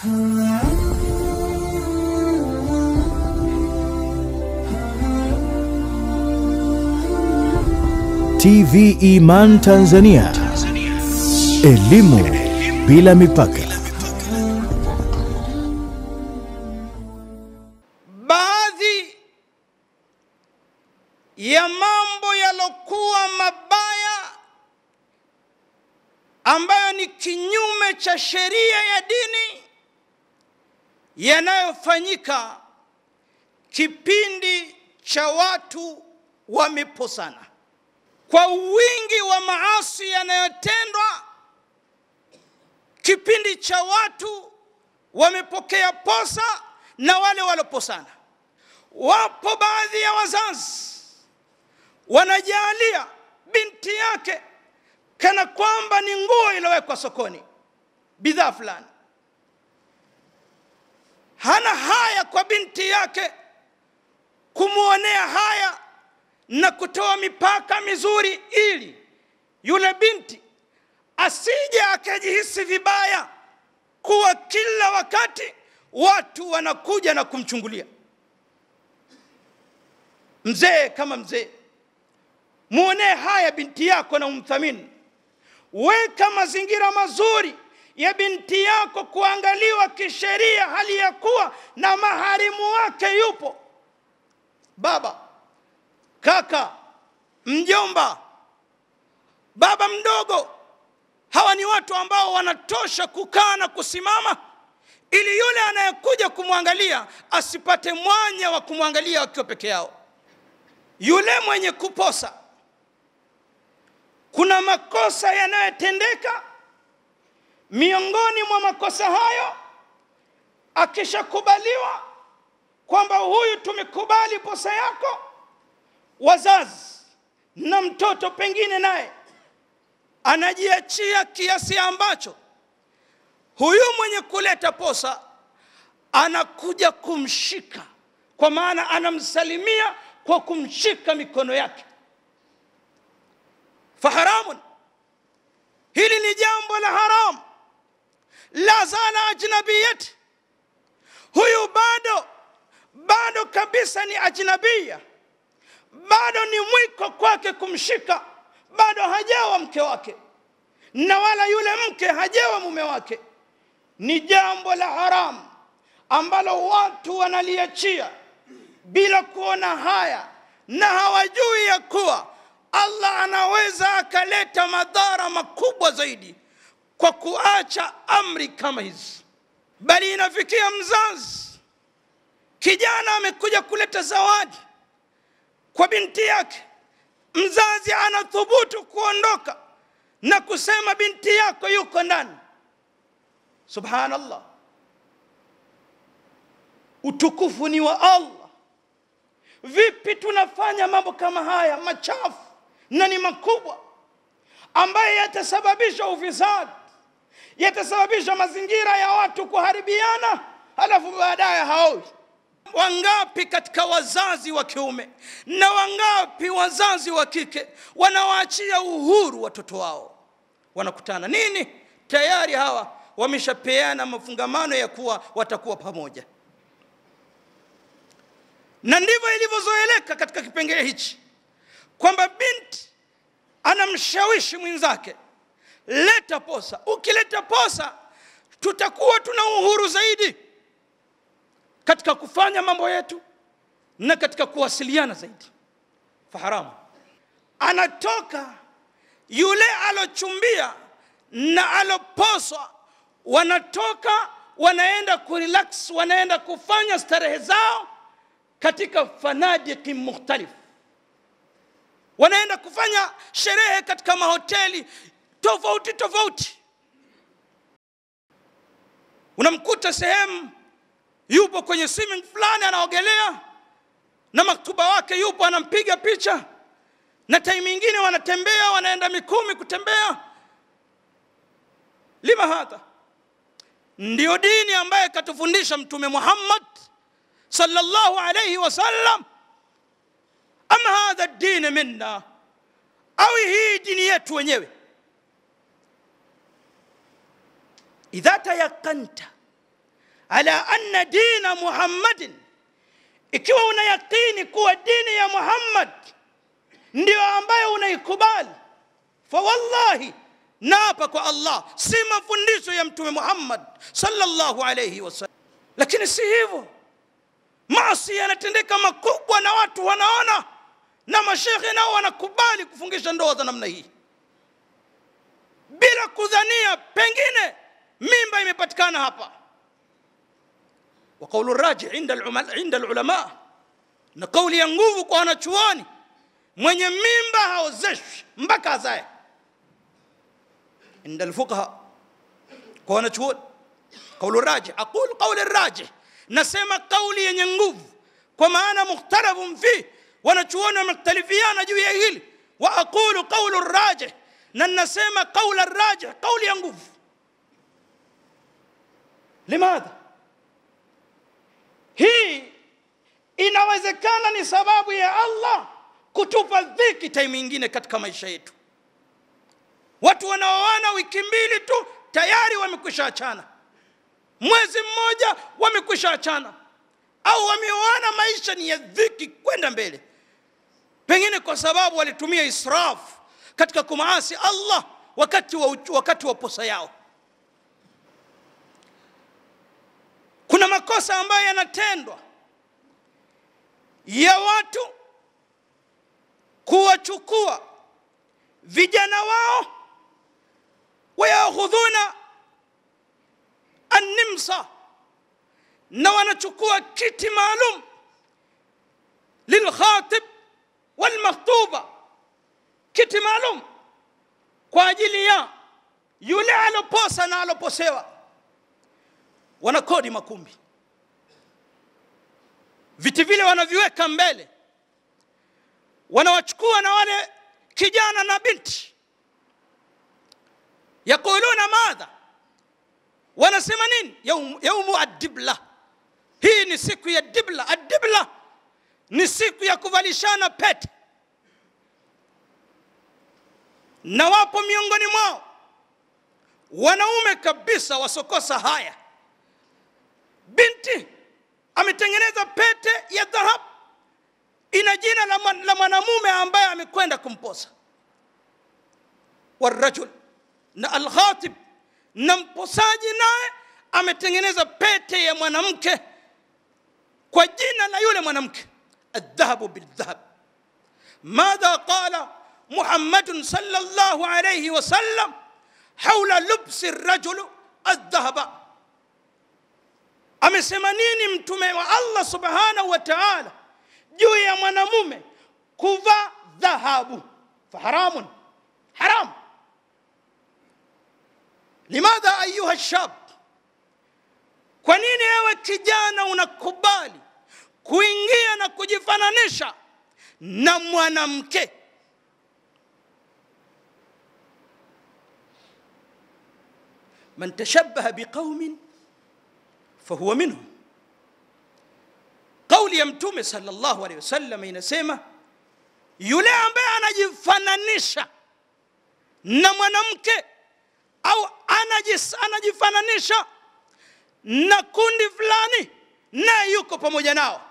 TV Iman Tanzania. Elimu bila mipaka. baadhi ya mambo yalokuwa mabaya ambayo ni kinyume cha sheria ya dini yanayofanyika kipindi cha watu wameposana kwa wingi wa maasi yanayotendwa kipindi cha watu wamepokea posa na wale waloposana. Wapo baadhi ya wazazi wanajalia binti yake kana kwamba ni nguo iliyowekwa sokoni, bidhaa fulani. Hana haya kwa binti yake kumwonea haya na kutoa mipaka mizuri, ili yule binti asije akajihisi vibaya kuwa kila wakati watu wanakuja na kumchungulia. Mzee kama mzee, muonee haya binti yako na umthamini. Weka mazingira mazuri ya binti yako kuangaliwa kisheria, hali ya kuwa na maharimu wake yupo, baba, kaka, mjomba, baba mdogo. Hawa ni watu ambao wanatosha kukaa na kusimama ili yule anayekuja kumwangalia asipate mwanya wa kumwangalia wakiwa peke yao. Yule mwenye kuposa, kuna makosa yanayotendeka. Miongoni mwa makosa hayo, akishakubaliwa kwamba huyu tumekubali posa yako, wazazi na mtoto pengine naye anajiachia kiasi ambacho huyu mwenye kuleta posa anakuja kumshika, kwa maana anamsalimia kwa kumshika mikono yake. Faharamun, hili ni jambo la haramu. La zala ajnabiyati, huyu bado bado kabisa ni ajnabia, bado ni mwiko kwake kumshika, bado hajawa mke wake, na wala yule mke hajawa mume wake ni jambo la haramu ambalo watu wanaliachia bila kuona haya na hawajui ya kuwa Allah anaweza akaleta madhara makubwa zaidi kwa kuacha amri kama hizi. Bali inafikia mzazi, kijana amekuja kuleta zawadi kwa binti yake, mzazi anathubutu kuondoka na kusema binti yako yuko ndani. Subhanallah, utukufu ni wa Allah. Vipi tunafanya mambo kama haya machafu na ni makubwa, ambaye yatasababisha ufisadi, yatasababisha mazingira ya watu kuharibiana, halafu baadaye haoi. Wangapi katika wazazi wa kiume na wangapi wazazi wa kike wanawaachia uhuru watoto wao, wanakutana nini, tayari hawa wameshapeana mafungamano ya kuwa watakuwa pamoja, na ndivyo ilivyozoeleka katika kipengele hichi kwamba binti anamshawishi mwenzake, leta posa. Ukileta posa, tutakuwa tuna uhuru zaidi katika kufanya mambo yetu na katika kuwasiliana zaidi. Faharamu, anatoka yule alochumbia na aloposwa wanatoka wanaenda kurelax, wanaenda kufanya starehe zao katika fanadiki mukhtalifu, wanaenda kufanya sherehe katika mahoteli tofauti tofauti. Unamkuta sehemu yupo kwenye swimming fulani anaogelea, na maktuba wake yupo anampiga picha, na time ingine wanatembea, wanaenda Mikumi kutembea. Lima hadha ndiyo dini ambaye katufundisha Mtume Muhammad sallallahu alayhi wasallam, ama hadha dini minna, au hii dini yetu wenyewe? idha tayaqanta ala anna dina muhammadin ikiwa una yaqini kuwa dini ya muhammad ndio ambayo unaikubali fa wallahi naapa kwa allah si mafundisho ya mtume muhammad sallallahu alayhi wasallam lakini si hivyo maasi yanatendeka makubwa na watu wanaona na mashekhe nao wanakubali kufungisha ndoa za namna hii bila kudhania pengine mimba imepatikana hapa wa qaulu raji inda alulama, inda alulama na kauli ya nguvu kwa wanachuoni mwenye mimba haozeshwi mpaka azae inda alfuqaha kwa wanachuoni qaulu raji aqul qauli raji nasema kauli yenye nguvu kwa maana mukhtalafun fi wanachuoni wamekhtalifiana juu ya hili wa aqulu qaulu rajih na nasema qaula rajih kauli ya nguvu limadha hii inawezekana ni sababu ya allah kutupa dhiki time ingine katika maisha yetu watu wanaoana wiki mbili tu tayari wamekwisha achana mwezi mmoja wamekwisha achana au wameoana maisha ni ya dhiki kwenda mbele pengine kwa sababu walitumia israfu katika kumaasi allah wakati wa, wakati wa posa yao kuna makosa ambayo yanatendwa ya watu kuwachukua vijana wao wayakhudhuna annimsa na wanachukua kiti maalum lilkhatib walmakhtuba kiti maalum kwa ajili ya yule aloposa na aloposewa wanakodi makumbi viti vile wanaviweka mbele wanawachukua na wale kijana na binti yaquluna madha wanasema nini yaumu, yaumu adibla hii ni siku ya dibla adibla ni siku ya kuvalishana pete na wapo miongoni mwao wanaume kabisa wasokosa haya binti ametengeneza pete ya dhahabu ina jina la, man, la mwanamume ambaye amekwenda kumposa warajul na alkhatib na mposaji naye ametengeneza pete ya mwanamke kwa jina la yule mwanamke aldhahabu bildhahab madha qala محمد صلى الله عليه وسلم حول لبس الرجل الذهب amesema nini mtume wa allah subhanahu wa taala juu ya mwanamume kuvaa dhahabu faharamun haram limadha ayuha shab kwa nini ewe kijana unakubali kuingia na kujifananisha na mwanamke من تشبه بقوم فهو منهم kauli ya mtume sallallahu alaihi wasallam inasema yule ambaye anajifananisha na mwanamke au anajis, anajifananisha na kundi fulani naye yuko pamoja nao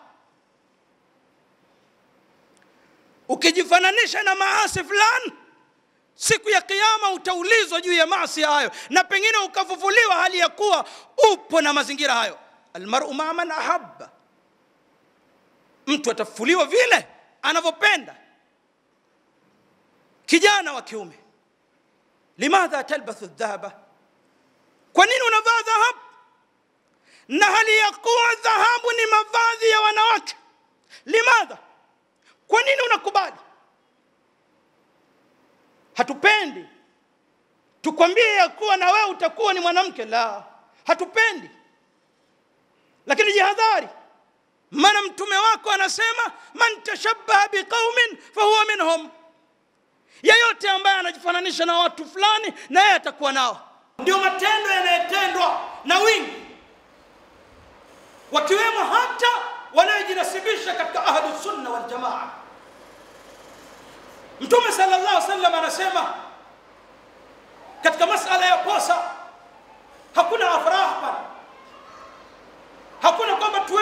ukijifananisha na maasi fulani siku ya kiyama utaulizwa juu ya maasi hayo na pengine ukafufuliwa hali ya kuwa upo na mazingira hayo almaru maa man ahabba mtu atafufuliwa vile anavyopenda kijana wa kiume limadha talbathu dhahaba kwa nini unavaa dhahabu na hali ya kuwa dhahabu ni mavazi ya wanawake limadha kwa nini unakubali hatupendi tukwambie ya kuwa na wewe utakuwa ni mwanamke la hatupendi lakini jihadhari maana mtume wako anasema man tashabbaha biqaumin fahuwa minhum yeyote ambaye anajifananisha na watu fulani na yeye atakuwa nao ndio matendo yanayotendwa na wingi wakiwemo hata wanayojinasibisha katika ahlu sunna wal jamaa mtume sallallahu alaihi wasallam anasema katika masala ya posa hakuna afrah pale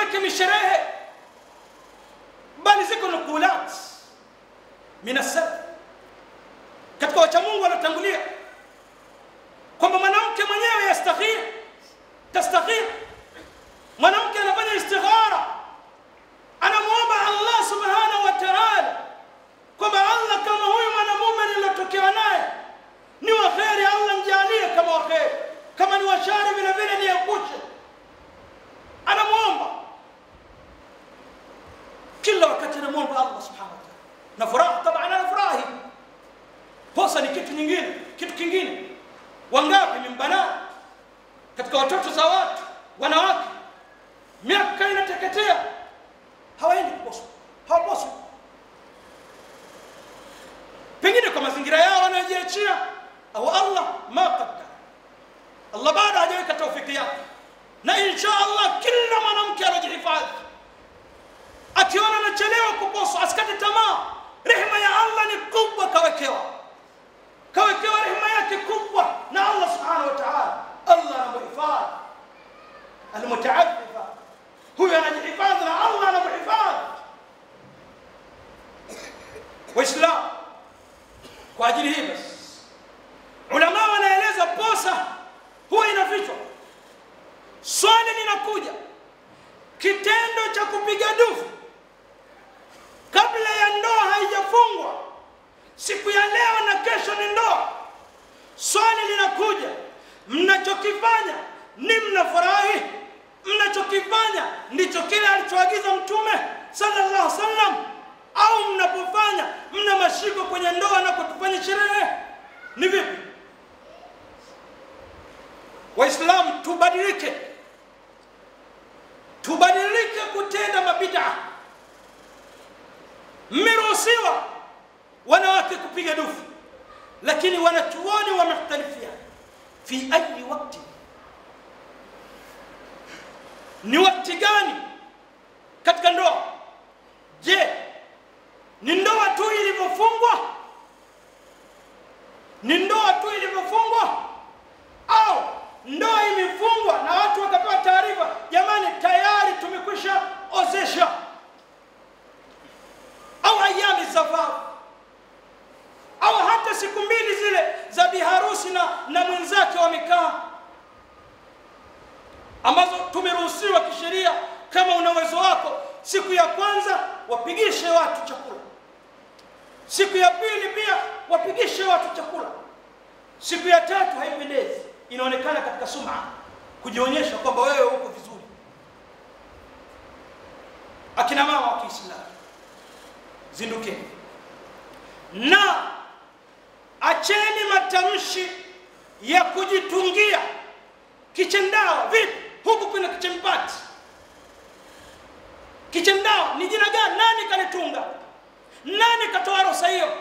yake misherehe bali ziko nukulat minasab katika wachamungu wanatangulia kwamba mwanamke mwenyewe yastakhir tastakhir mwanamke anafanya istikhara anamwomba allah subhanahu wa taala kwamba allah kama huyu mwanamume niliotokewa naye ni wa kheri allah njalie kama wa kheri kama ni washari vile vile niepushe anamwomba kila wakati anamwomba allah subhanahu wa taala na furaha taban anafurahi posa ni kitu nyingine kitu kingine wangapi mimbana katika watoto za watu wanawake miaka inateketea hawaendi kuposwa hawaposwi pengine kwa mazingira yao wanayojiachia au allah ma qaddar allah bado hajaweka taufiki yake na insha allah kila mwanamke anajihifadhi akiona anachelewa kuposwa asikate tamaa rehema ya allah ni kubwa kawekewa kawekewa rehema yake kubwa na allah subhanahu wa taala allah anamuhifadhi almutaafifa huyu anajihifadhi na allah anamuhifadhi waislamu kwa ajili hii basi ulama wanaeleza posa huwa inafichwa swali linakuja kitendo cha kupiga dufu kabla ya ndoa haijafungwa siku ya leo na kesho ni ndoa swali linakuja mnachokifanya ni mnafurahi mnachokifanya ndicho kile alichoagiza mtume sallallahu alaihi wasallam au mnapofanya mna mashiko kwenye ndoa na kutufanya sherehe ni vipi waislamu tubadilike tubadilike kutenda mabida mmeruhusiwa wanawake kupiga dufu lakini wanachuoni wamekhtalifiana fi ayi wakti ni wakti gani katika ndoa je ni ndoa tu ilivyofungwa ni ndoa tu ilivyofungwa au ndoa imefungwa na watu wakapewa taarifa jamani tayari tumekwisha ozesha au ayami safari au hata siku mbili zile za biharusi na, na mwenzake wamekaa ambazo tumeruhusiwa kisheria kama una uwezo wako siku ya kwanza wapigishe watu chakula siku ya pili pia wapigishe watu chakula siku ya tatu haipendezi inaonekana katika suma kujionyesha kwamba wewe uko vizuri akina mama wa kiislamu zindukeni na acheni matamshi ya kujitungia kichendawa vipi huku kuna kichempati kichendawa ni jina gani nani kalitunga nani katoa ruhusa hiyo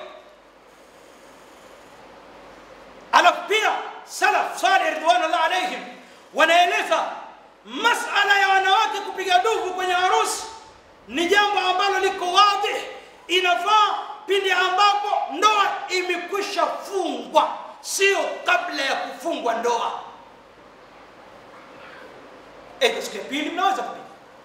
alafu pia salaf salih ridwanullah alaihim wanaeleza masala ya wanawake kupiga dufu kwenye harusi ni jambo ambalo liko wazi inafaa pindi ambapo ndoa imekwisha fungwa sio kabla ya kufungwa ndoa Aidha siku ya pili mnaweza kupiga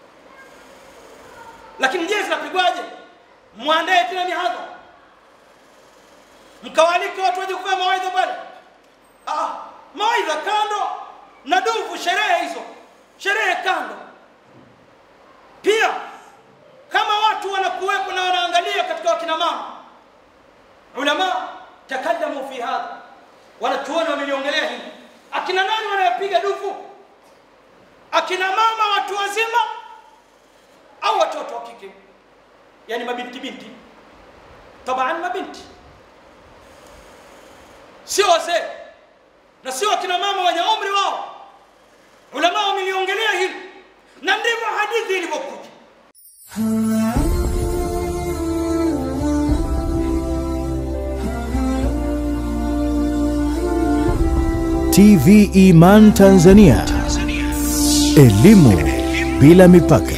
lakini je zinapigwaje mwandae tena mihadhara mkawalike watu waje kufanya mawaidha pale ah, mawaidha kando na dufu sherehe hizo sherehe kando pia kama watu wanakuwepo na wanaangalia katika wakina mama ulama takadamu fi hadha wanachuoni wameliongelea hili akina nani wanayopiga dufu akina mama watu wazima au watoto wa kike yani mabinti binti taban mabinti sio wazee na sio akina mama wenye umri wao ulama wameliongelea hili na ndivyo hadithi ilivyokuja TV Iman Tanzania. Elimu bila mipaka.